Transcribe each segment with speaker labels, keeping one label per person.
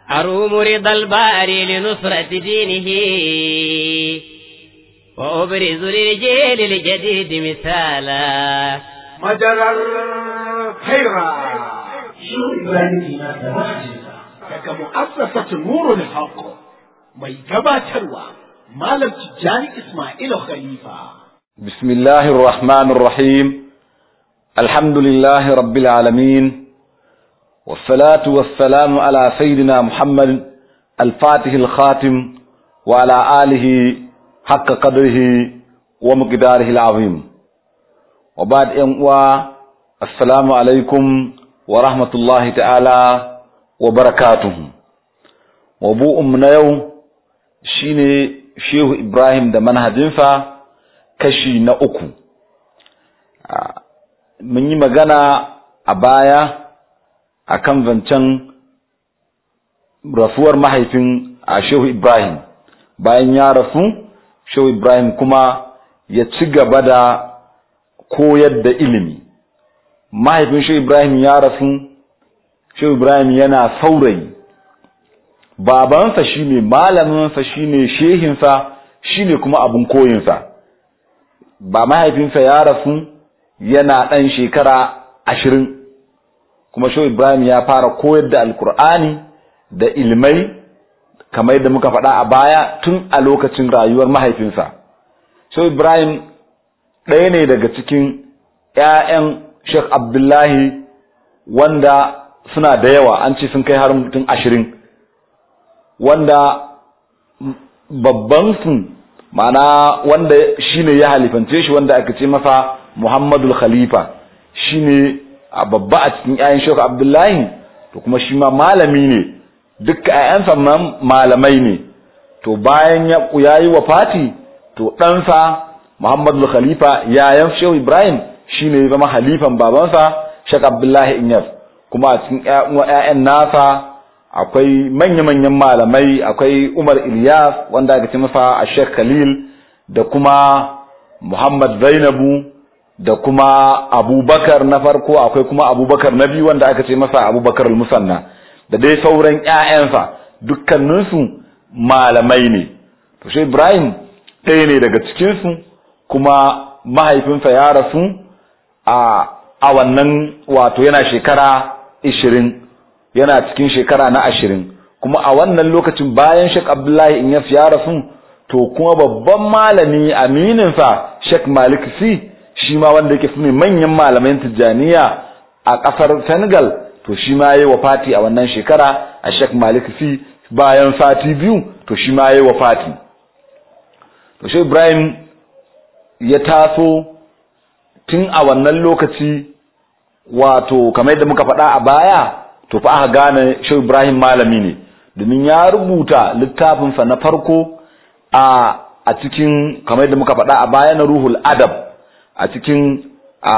Speaker 1: أروم رضا الباري لنصرة دينه وأبرز للجيل الجديد مثالا
Speaker 2: مجرى الخيرة
Speaker 3: شو إبراهيم ما
Speaker 2: daga mu'assasatu nurul haqq mai gabatarwa malam tijjani ismailu khalifa
Speaker 4: بسم الله الرحمن الرحيم الحمد لله رب العالمين والصلاة والسلام على سيدنا محمد الفاتح الخاتم وعلى آله حق قدره ومقداره العظيم وبعد أنواع السلام عليكم ورحمة الله تعالى وبركاته وبوء من يوم شيني شيخ إبراهيم ده منهجنفا kashi na uku mun yi magana a baya akan zancen rasuwar mahaifin a shehu ibrahim bayan ya rasu shehu ibrahim kuma ya ci gaba da koyar da ilimi mahaifin shehu ibrahim ya rasu shehu ibrahim yana saurayi babansa shine malaminsa shine shehinsa shine kuma abin koyinsa ba mahaifinsa ya rasu yana ɗan shekara ashirin kuma shi ibrahim ya fara koyar da alkur'ani da ilmai kamar yadda muka faɗa a baya tun a lokacin rayuwar mahaifinsa shi ibrahim ɗaya ne daga cikin ‘ya'yan sheikh abdullahi wanda suna da yawa an ce sun kai har mutum ashirin wanda babban su ma'ana wanda shine ya halifance shi wanda aka ce masa Muhammadul Khalifa shine a babba a cikin ƴaƴan Sheikh Abdullahi to kuma shi ma malami ne duk ƴaƴansa malamai ne to bayan ya yayi wafati to ɗansa Muhammadul Khalifa yayan Sheikh Ibrahim shine ya zama halifan babansa Sheikh Abdullahi Inyas kuma a cikin ƴaƴan nasa akwai manya-manyan malamai akwai Umar Ilyas wanda aka ce masa a Sheikh Khalil da kuma Muhammad Zainabu da kuma Abubakar na farko akwai kuma Abubakar na biyu wanda aka ce masa Abubakar al-Musanna da dai sauran ƴaƴansa dukkaninsu malamai ne to shi Ibrahim ɗaya ne daga cikin su kuma mahaifinsa ya rasu a a wannan wato yana shekara 20 yana cikin shekara na ashirin kuma a wannan lokacin bayan Sheikh Abdullahi in ya rasu to kuma babban malami amininsa Sheikh Malik Si shi ma wanda yake sune manyan malaman Tijjaniya a ƙasar Senegal to shi ma yayi wafati a wannan shekara a Sheikh Malik Si bayan sati biyu to shi ma yayi wafati to Sheikh Ibrahim ya taso tun a wannan lokaci wato kamar yadda muka faɗa a baya to fa aka gane Shehu Ibrahim malami ne domin ya rubuta littafinsa na farko a a cikin kamar yadda muka faɗa a baya na Ruhul Adab a cikin a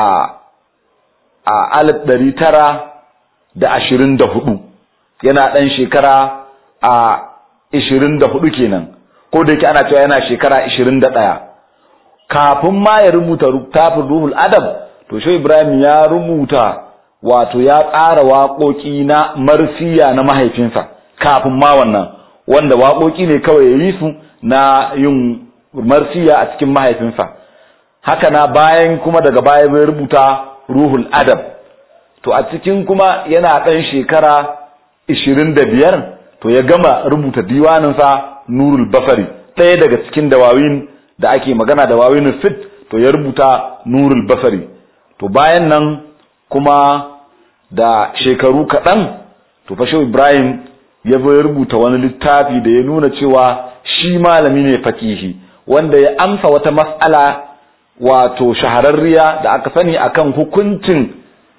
Speaker 4: a alif ɗari tara da ashirin da hudu yana ɗan shekara a ishirin da hudu kenan ko da yake ana cewa yana shekara ishirin da ɗaya kafin ma ya rubuta littafin Ruhul Adab to Shehu Ibrahim ya rubuta wato ya tsara waƙoƙi na marsiya na mahaifinsa kafin ma wannan wanda waƙoƙi ne kawai ya yi su na yin marsiya a cikin mahaifinsa haka na bayan kuma daga baya bai rubuta ruhul adab to a cikin kuma yana ɗan shekara ishirin da biyar to ya gama rubuta diwaninsa nurul basari ɗaya daga cikin dawawin da ake magana dawawin fit to ya rubuta nurul basari to bayan nan kuma da shekaru kaɗan to fashe ibrahim ya zo ya rubuta wani littafi da ya nuna cewa shi malami ne fakihi wanda ya amsa wata mas'ala wato shahararriya da aka sani akan hukuncin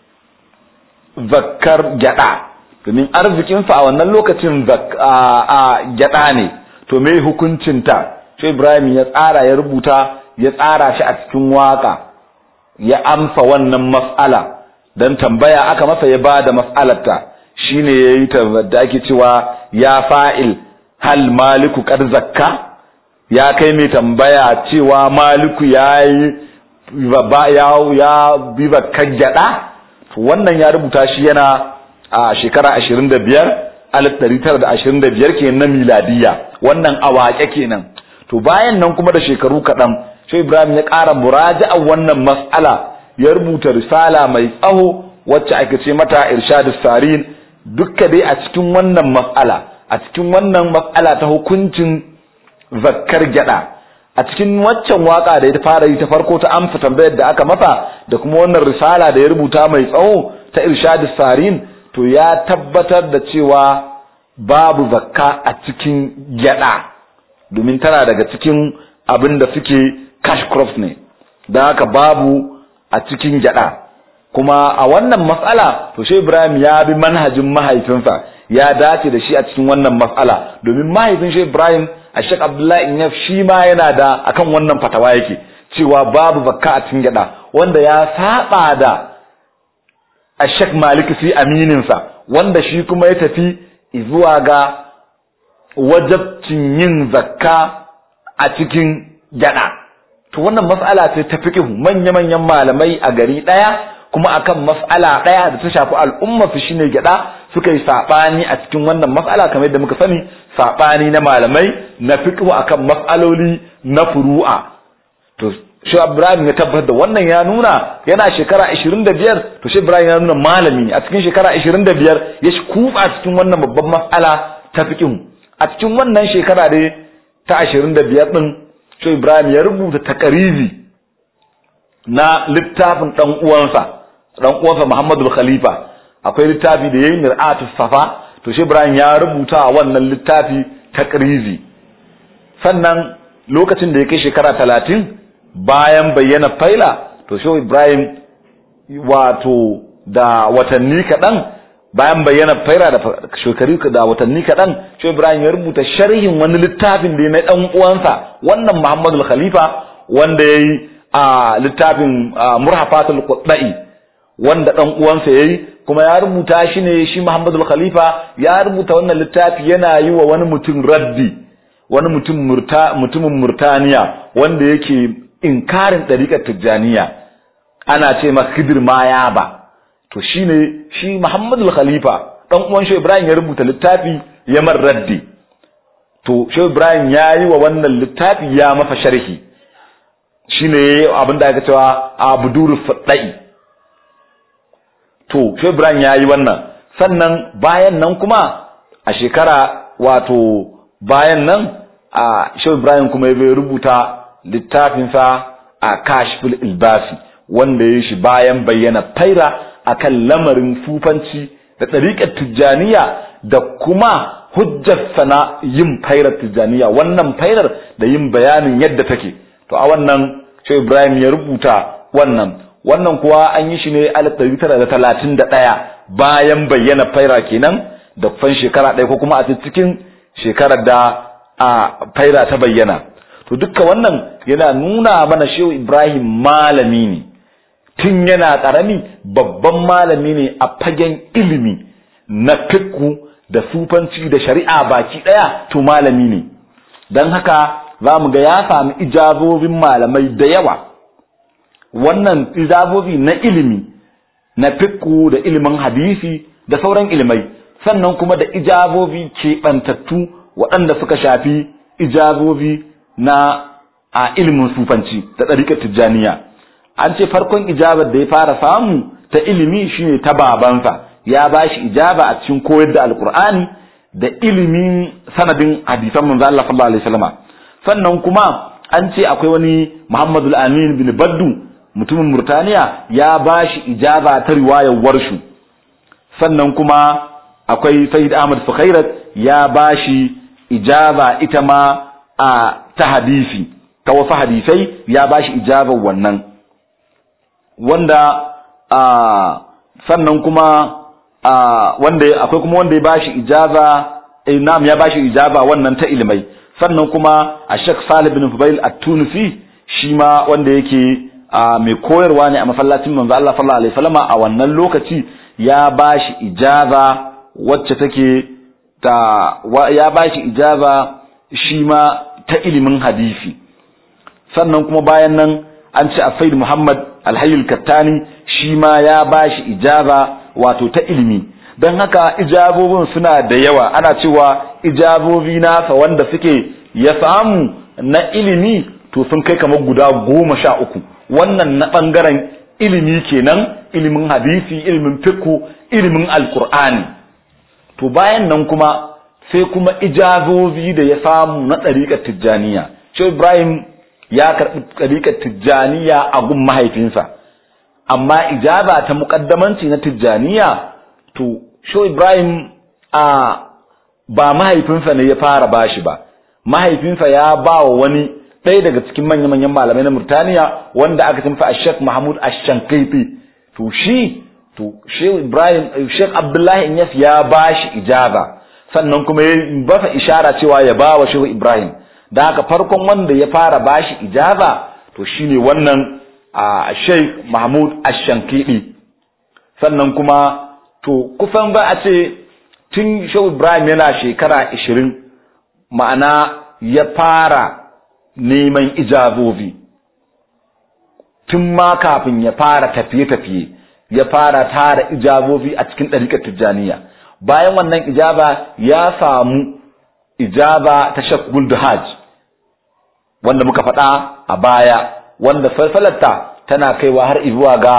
Speaker 4: zakkar gyada domin arzikinsa a wannan lokacin a gyada ne to me hukuncinta shi ibrahim ya tsara ya rubuta ya tsara shi a cikin waka ya amsa wannan mas'ala dan tambaya aka masa ya ba da mas'alarta shine yayi ta da ake cewa ya fa'il hal maliku qad zakka ya kai mai tambaya cewa maliku yayi ba ya ya bi zakkar gyada to wannan ya rubuta shi yana a shekara 25 1925 kenan na miladiya wannan awaƙe kenan to bayan nan kuma da shekaru kaɗan sai Ibrahim ya ƙara muraja'an wannan mas'ala ya rubuta risala mai tsawo wacce ake ce mata irshadus sarin dukka dai a cikin wannan mas'ala a cikin wannan mas'ala ta hukuncin zakkar gyada a cikin waccan waka da ya fara yi ta farko ta amsa tambayar da aka masa da kuma wannan risala da ya rubuta mai tsawo ta irshadus sarin to ya tabbatar da cewa babu zakka a cikin gyada domin tana daga cikin abin da suke cash crops ne don haka babu a cikin gyada kuma a wannan matsala to shi Ibrahim ya bi manhajin mahaifinsa ya dace da shi a cikin wannan matsala domin mahaifin shi Ibrahim a Sheikh Abdullahi Inyaf shi ma yana da akan wannan fatawa yake cewa babu zakka a cikin gyada wanda ya saba da a Sheikh Malik fi amininsa wanda shi kuma ya tafi zuwa ga wajabcin yin zakka a cikin gyada to wannan mas'ala ce ta fiqhu manya-manyan malamai a gari daya kuma akan mas'ala daya da ta shafi al'umma su shine gyada suka yi sabani a cikin wannan mas'ala kamar yadda muka sani sabani na malamai na fiqhu akan mas'aloli na furu'a to shi Ibrahim ya tabbatar da wannan ya nuna yana shekara 25 to shi Ibrahim ya nuna malami a cikin shekara 25 ya shi kufa cikin wannan babban mas'ala ta fiqhu a cikin wannan shekara dai ta 25 din shi Ibrahim ya rubuta takarizi na littafin dan uwansa dan uwansa Muhammadu Khalifa akwai littafi da yayin Mir'atu Safa to shi Ibrahim ya rubuta a wannan littafi takrizi sannan lokacin da ya kai shekara talatin bayan bayyana faila to shi Ibrahim wato da watanni kaɗan bayan bayyana faila da shekaru da watanni kaɗan shi Ibrahim ya rubuta sharhin wani littafin da ya na ɗan uwansa wannan Muhammadu Khalifa wanda ya yi a littafin Murhafatul Qudai wanda ɗan uwansa ya yi kuma ya rubuta shi ne shi Muhammadu Khalifa ya rubuta wannan littafi yana yi wa wani mutum raddi wani mutum murta mutumin Murtaniya wanda yake inkarin ɗariƙar Tijjaniya ana ce masa Khidir Mayaba to shine shi Muhammadu Khalifa dan uwan shi Ibrahim ya rubuta littafi ya mar raddi to shi Ibrahim ya yi wa wannan littafi ya masa sharhi shine abin da aka cewa Abdur Fadai to shi Ibrahim ya yi wannan sannan bayan nan kuma a shekara wato bayan nan a shi Ibrahim kuma ya rubuta littafinsa a Kashful Ilbasi wanda ya shi bayan bayyana faira akan lamarin sufanci da ɗariƙar tijjaniya da kuma hujjar sana yin fairar tijjaniya wannan fairar da yin bayanin yadda take to a wannan shi Ibrahim ya rubuta wannan wannan kuwa an yi shi ne alif ɗari tara da talatin da ɗaya bayan bayyana faira kenan da fan shekara ɗaya ko kuma a cikin shekarar da a faira ta bayyana to dukka wannan yana nuna mana shehu Ibrahim malami ne tun yana ƙarami babban malami ne a fagen ilimi na fiqhu da sufanci da shari'a baki ɗaya to malami ne don haka za mu ga ya sami ijazobin malamai da yawa wannan ijazobi na ilimi na fiqhu da ilimin hadisi da sauran ilimai sannan kuma da ijazobi keɓantattu waɗanda suka shafi ijazobi na a ilimin sufanci da ɗariƙar tijjaniya an ce farkon ijabar da ya fara samu ta ilimi shine ta babansa ya ba shi ijaba a cikin koyar da alkur'ani da ilimin sanadin hadisan manzo Allah sallallahu alaihi wasallam sannan kuma an ce akwai wani Muhammadu Amin bin Baddu mutumin Murtaniya ya ba shi ijaba ta riwayar warshu sannan kuma akwai Sayyid Ahmad Sukhairat ya ba shi ijaba ita ma a ta hadisi ta wasu hadisai ya ba shi ijabar wannan wanda a sannan kuma a wanda akwai kuma wanda ya bashi ijaza eh na'am ya bashi ijaba wannan ta ilmai sannan kuma a Sheikh Salih bin Fubail at-Tunisi shi ma wanda yake mai koyarwa ne a masallacin manzo Allah sallallahu alaihi wasallam a wannan lokaci ya bashi ijaza wacce take ta ya bashi ijaza shi ma ta ilimin hadisi sannan kuma bayan nan an ce a Said Muhammad Alhayyul Kattani shi ma ya bashi ijaba wato ta ilimi don haka ijabobin suna da yawa ana cewa ijabobi nasa wanda suke ya samu na ilimi to sun kai kamar guda goma sha uku wannan na ɓangaren ilimi kenan ilimin hadisi ilimin fiqhu ilimin alkur'ani to bayan nan kuma sai kuma ijazobi da ya samu na ɗariƙar tijjaniya shi ibrahim ya karɓi ɗariƙar tijjaniya a gun mahaifinsa amma ijaba ta muƙaddamanci na tijjaniya to shi ibrahim a ba mahaifinsa ne ya fara bashi ba mahaifinsa ya ba wa wani ɗaya daga cikin manya-manyan malamai na Murtaniya wanda aka cimfa a Sheikh Mahmud Ashankifi to shi to Sheikh Ibrahim Sheikh Abdullahi Inyas ya bashi ijaba sannan kuma ya basa ishara cewa ya ba wa Sheikh Ibrahim da haka farkon wanda ya fara bashi ijaba to shine wannan a Sheikh Mahmud Ashankifi sannan kuma to kusan ba a ce tun Sheikh Ibrahim yana shekara 20 ma'ana ya fara neman ijabobi tun ma kafin ya fara tafiye-tafiye ya fara tara ijabobi a cikin ɗariƙar tijjaniya bayan wannan ijaba ya samu ijaba ta shek hajj wanda muka faɗa a baya wanda falsalarta tana kaiwa har izuwa ga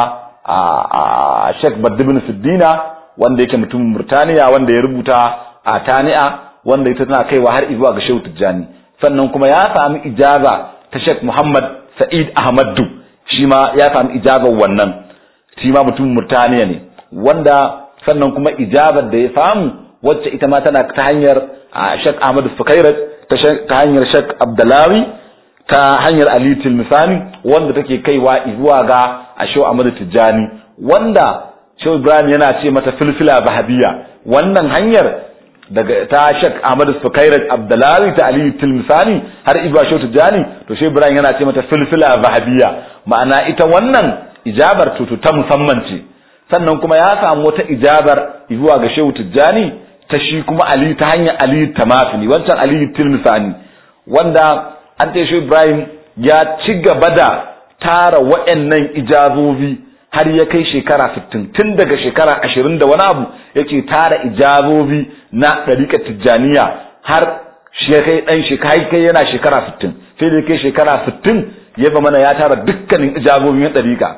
Speaker 4: a shek badibin siddina wanda yake mutumin murtaniya wanda ya rubuta a tani'a wanda ita tana kaiwa har izuwa ga shehu tijjani sannan kuma ya sami ijaza ta Sheikh Muhammad Sa'id Ahmadu shi ma ya sami ijabar wannan shi ma mutumin Murtaniya ne wanda sannan kuma ijabar da ya samu wacce ita ma tana ta hanyar Sheikh Ahmad Sukairat ta hanyar Sheikh Abdalawi ta hanyar Ali Tilmisani wanda take kaiwa zuwa ga Sheikh Ahmad Tijjani wanda Sheikh Ibrahim yana ce mata filfila bahabiya wannan hanyar daga ta Sheikh Ahmad Sukairat Abdullahi ta Ali Tilmisani har Ibra Shehu Tijani to Shehu Ibrahim yana ce mata filfila zahabiyya ma'ana ita wannan ijabar tutu ta musamman ce sannan kuma ya samu wata ijabar zuwa ga Shehu Tijani ta shi kuma Ali ta hanyar Ali Tamafini wancan Ali Tilmisani wanda an ce Shehu Ibrahim ya ci gaba da tara waɗannan ijazobi har ya kai shekara 60 tun daga shekara 20 da wani abu yake tara ijazobi na ɗariƙar tijjaniya har shi kai ɗan shekara kai yana shekara 60 sai da kai shekara 60 ya ba mana ya tara dukkanin ijabobin ya ɗariƙa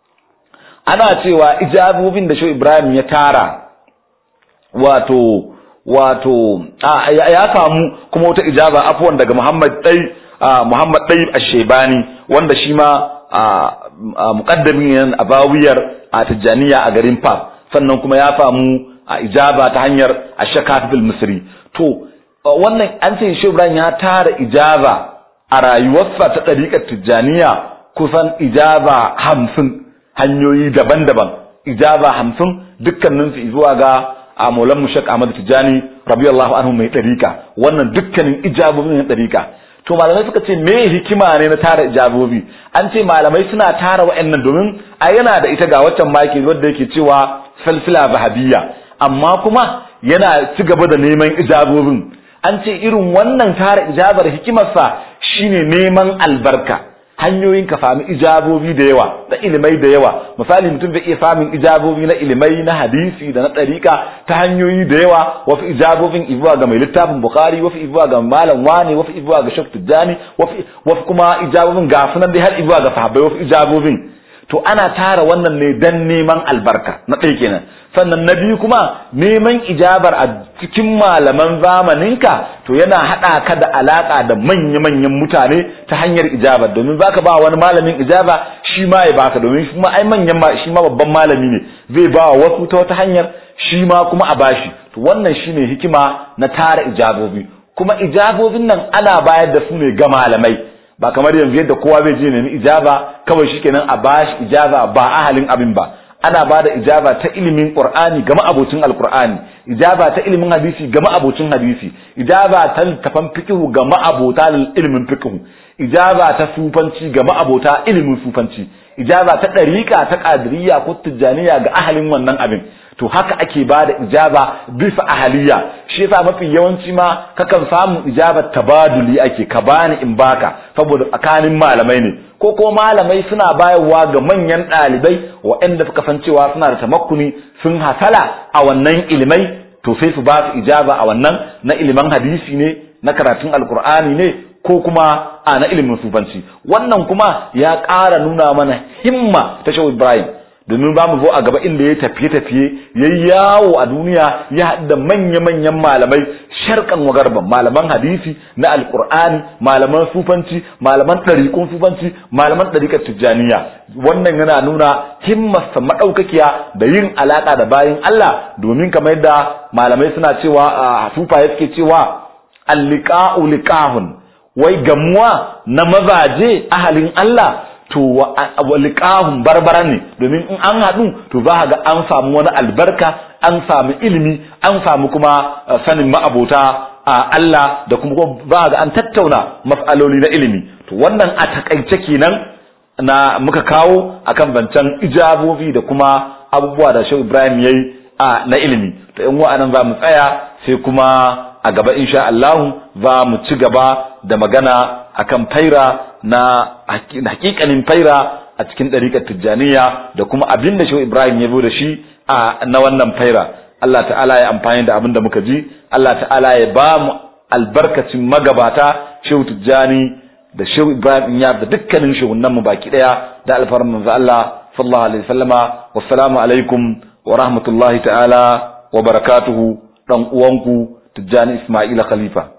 Speaker 4: ana cewa ijabobin da shi Ibrahim ya tara wato wato ya samu kuma wata ijaba afwan daga Muhammad dai Muhammad dai Ashebani wanda shi ma muqaddamin yan abawiyar a tijjaniya a garin Fas sannan kuma ya samu a ijaba ta hanyar ashakatul misri to wannan an ce shi Ibrahim ya tara ijaba a rayuwarsa ta ɗariƙar tijjaniya kusan ijaba hamsin hanyoyi daban-daban ijaba hamsin dukkanin su zuwa ga a maulan mushak ahmad tijjani rabiyallahu anhu mai ɗariƙa wannan dukkanin ijabobin na ɗariƙa to malamai suka ce me hikima ne na tara ijabobi an ce malamai suna tara wa'annan domin a yana da ita ga waccan maki wadda yake cewa salsila zahabiyya amma kuma yana ci gaba da neman ijabobin an ce irin wannan tara ijabar hikimarsa shine neman albarka hanyoyin ka sami ijabobi da yawa da ilimai da yawa misali mutum zai iya samun ijabobi na ilimai na hadisi da na ɗariƙa ta hanyoyi da yawa wasu ijabobin izuwa ga mai littafin bukhari wasu izuwa ga malam wani wasu izuwa ga shaf tijjani wasu kuma ijabobin ga sunan dai har izuwa ga sahabbai wasu ijabobin to ana tara wannan ne dan neman albarka na ɗaya kenan sannan na biyu kuma neman ijabar a cikin malaman zamaninka to yana haɗa ka da alaƙa da manya-manyan mutane ta hanyar ijabar domin baka ba wani malamin ijaba shi ma ya baka domin shi ma ai manyan shi ma babban malami ne zai ba wasu ta wata hanyar shi ma kuma a bashi to wannan shine hikima na tara ijabobi kuma ijabobin nan ana bayar da su ne ga malamai ba kamar yanzu yadda kowa zai je nemi ijaba kawai shikenan a bashi ijaba ba ahalin abin ba ana ba da ijaba ta ilimin qur'ani ga ma'abocin alqur'ani ijaba ta ilimin hadisi ga ma'abocin hadisi ijaba ta tafan fiqhu ga ma'abota ilimin fiqhu ijaba ta sufanci ga ma'abota ilimin sufanci ijaba ta dariqa ta qadiriyya ko tijaniya ga ahalin wannan abin to haka ake ba da ijaba bisa ahaliya shi yasa mafi yawanci ma kakan samu ijabar tabaduli ake ka bani in baka saboda tsakanin malamai ne ko ko malamai suna bayarwa ga manyan ɗalibai waɗanda suka san cewa suna da tamakkuni sun hasala a wannan ilimai to sai su ba su ijaba a wannan na iliman hadisi ne na karatun alkur'ani ne ko kuma a na ilimin sufanci wannan kuma ya ƙara nuna mana himma ta shehu ibrahim domin ba mu zo a gaba inda ya tafiye-tafiye ya yawo a duniya ya haɗu da manya-manyan malamai sharkan wagarban malaman hadisi na alkur'ani malaman sufanci malaman ɗariƙun sufanci malaman ɗariƙar tijjaniya wannan yana nuna himmarsa maɗaukakiya da yin alaƙa da bayin Allah domin kamar yadda malamai suna cewa a sufaye suke cewa alliqa'u liqahun wai gamuwa na mazaje ahalin Allah to wa liqahun barbara ne domin in an haɗu to za ga an samu wani albarka an samu ilimi an samu kuma sanin ma'abota a Allah da kuma za ga an tattauna mas'aloli na ilimi to wannan a takaice kenan na muka kawo akan bancan ijabobi da kuma abubuwa da Shehu Ibrahim yayi a na ilimi to in wa'anan za mu tsaya sai kuma a gaba insha Allah za mu ci gaba da magana akan faira na hakikanin faira a cikin ɗariƙar tijjaniya da kuma abin da shehu ibrahim ya zo da shi a na wannan faira Allah ta'ala ya amfani da abin da muka ji Allah ta'ala ya ba mu albarkacin magabata shehu tijjani da shehu ibrahim ya da dukkanin shehunan mu baki daya da alfarin manzo Allah sallallahu alaihi wasallama wassalamu alaikum wa rahmatullahi ta'ala wa barakatuhu dan uwanku tijjani isma'ila khalifa